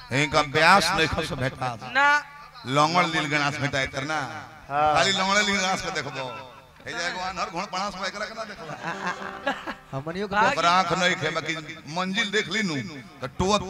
इनका ब्यास नहीं खस भेटा ना लंगड़ लील गणास भेटा इतर ना खाली लंगड़ लील गणास के देखबो हे जाए को अनहर घोड़ पणास में एकरा केना देखबो हमनियो के भाग- ओकर आंख नहीं खे बाकी मंजिल देख ली नु तो टोत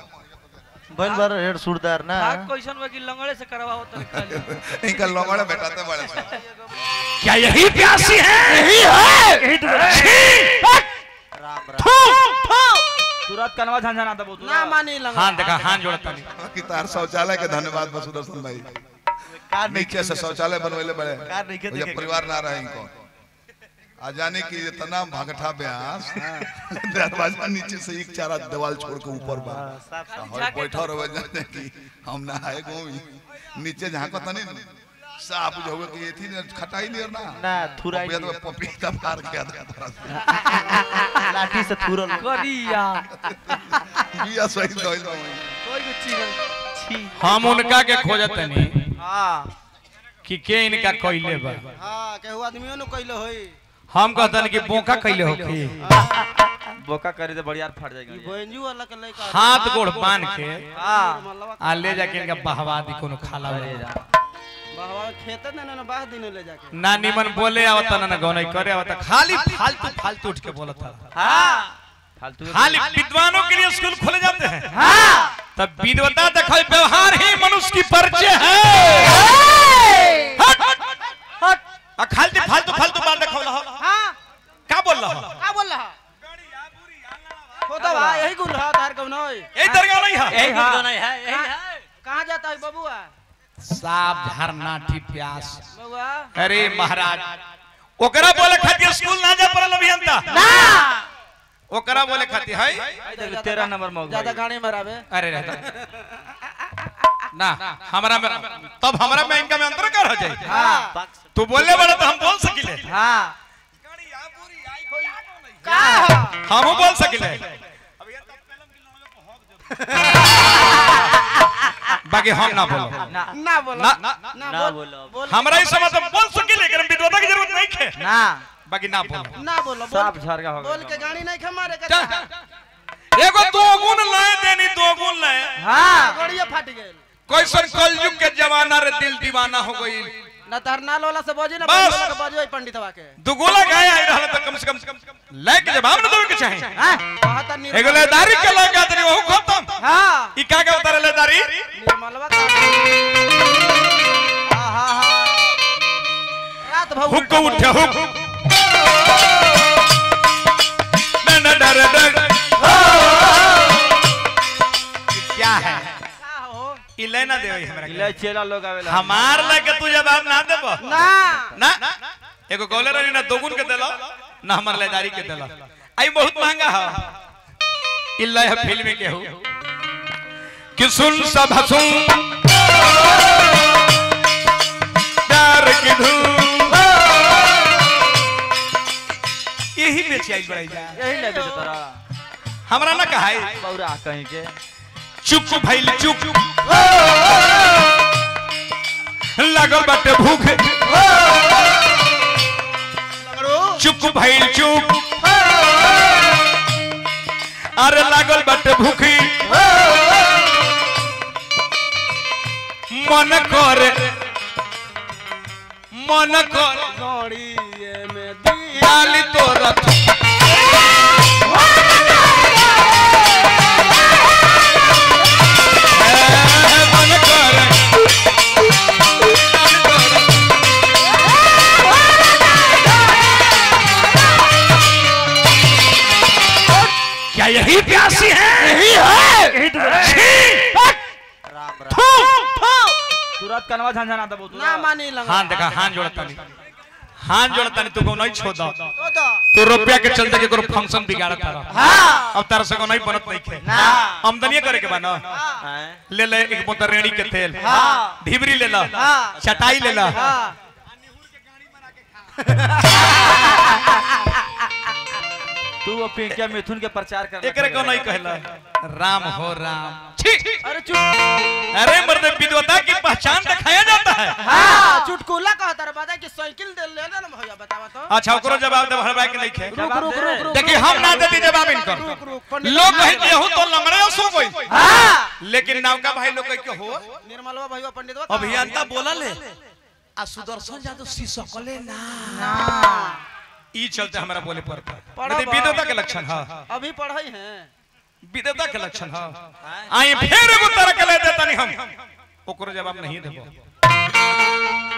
बन बार हेड सुरदार ना भाग क्वेश्चन में कि लंगड़े से करवाओ तो खाली इनका लंगड़ भेटाते बड़े से क्या यही प्यासी है यही है यही तो राम राम तुरंत कनवा झंझना दबो ना मानी लंगड़ा हां देखा हां जोड़ता नहीं बाकी तार शौचालय के धन्यवाद बा सुदर्शन भाई कार नहीं नीचे से शौचालय बनवेले बड़े कार नहीं के भैया देखे परिवार ना रहे इनको आ जाने की इतना भगठा ब्यास दरवाजा नीचे से एक चारा दीवार छोड़ के ऊपर बा साफ साफ और बैठा रहे जाने की हम ना आए गोवी नीचे जहाँ को तनी साफ जो हुए कि एथी ने खटाई नहीं और ना ना थुराई भैया तो पपीता फाड़ के आधा लाठी से थुरल करिया बिया सही दइल बा वहीं। कोई कुछ चीज छी हम उनका के खोजत नहीं हां कि के इनका कइले बा हां केहू आदमियों ने कइले होई हम कहतन कि बोका कइले होखी बोका करे तो बढ़िया फट जाएगा बेंजू वाला के लइका हाथ गोड़ बांध के हां आ ले जाके इनका बहवा दी कोनो खाला अरे वाला। जा बाबा खेते ने ना बाह दिन ले जाके ना निमन बोले आवता ना गौनई करे आवता खाली फालतू फालतू उठ के बोलता हां फालतू खाली विद्वानों के लिए स्कूल खोले जाते हैं तब विद्वता देखो व्यवहार ही मनुष्य की परिचय है हट हट आ खाली फालतू फालतू बात देखो रहा हां का बोल रहा का बोल रहा होता बा यही गुल रहा तार कब नय यही दरगाह नहीं है यही कुछ नहीं है यही है कहां जाता है बबुआ साफ झरना ठी प्यास बबुआ अरे महाराज ओकरा बोले खातिर स्कूल ना जा पड़ल अभियंता ना ओकरा बोले खातिर है देखो तेरह नंबर में ज्यादा गाड़ी में रावे अरे रहता ना हमरा में तब हमरा में इनका में अंतर कर हो जाए हां तू बोलले बड़ा तो हम बोल सकिले हां का हमहू बोल सकिले बाकी हम ना बोलो ना ना बोलो ना ना ना ना बोल बोलो बोल हमरा इस समय तो बोल सकिले लेकिन विद्वता की जरूरत नहीं है ना बाकी ना बोलो ना बोलो साफ बोल झरगा हो बोल के गया गाड़ी नहीं खमारे के चल। एगो दो गुण लाए देनी दो गुण लाए हां गड़िया फट गेल कैसन कलयुग के जमाना रे दिल दीवाना हो गई ना तरनाल वाला से बजे ना बस। बजे के बजे पंडितवा के दुगोला गाय आई रहल तो कम से कम लायक जवाब न देवे के चाही हां कहता निर्मल एगो लेदारी के लायक आदमी वो खत्म हां ई का के उतारे लेदारी निर्मलवा का हां हां हां रात भर हुक उठे हुक न न डर डर ई क्या है का हो ई लेना देवे हमरा के। ले चेला लोग आवेला हमार लगे तू जवाब ना देबो ना ना एगो गोले रही ना दोगुन के देला ना हमार लेदारी के देला आई बहुत महंगा है इल्ला है फिल्म के हो कि सुन सब हंसू प्यार की धूम यही बेची आई बड़ाई जा यही ले दे तोरा हमरा ना कहाई बौरा कहीं के चुप भइल चुप लगल बाटे भूख चुप भइल चुप अरे लागल बाटे भूखी मन कर मन कर गड़िए में दी डाली तो रथ मन कर क्या यही प्यासी है यही है यही तो राम राम तुरंत कनवा झंझना दबो ना मानी लंगा हां देखा हां जोड़ता नहीं हां जोड़ता नहीं तू को नहीं छोड़ दो तो तो तू रुपया के चलते के कोनो फंक्शन बिगाड़त रहा हां अब तारा से को नहीं बनत नहीं खे ना आमदनी करे के बा ना हैं ले ले एक बोतल रेड़ी के तेल हाँ। ढिबरी ले ला हाँ। चटाई ले ला हां तू वो पिंकिया मिथुन के प्रचार कर एकरे को नहीं कहला राम हो राम छी अरे चुट अरे मर्द विद्वता की पहचान दिखाया जाता है हां चुटकुला कहता रे बता कि साइकिल दे ले ना भैया बतावा तो अच्छा ओकरो जवाब दे भरबाई के नहीं खे रुक रुक रुक रुक देखिए हम ना देती जवाब इनकर रुक रुक पंडित लोग कहे कि यहू तो लंगड़े सो गई हां लेकिन नौका भाई लोग के हो निर्मलवा भैया पंडितवा अभियंता बोला ले आ सुदर्शन जादव शीशकले ना ई चलते हमारा बोले पर पढ़ा नहीं बा। विद्वता के लक्षण हां अभी पढ़ई हैं विद्वता के लक्षण हां आई फिर एगो तरह के ले देता नहीं हम ओकरो जवाब नहीं देबो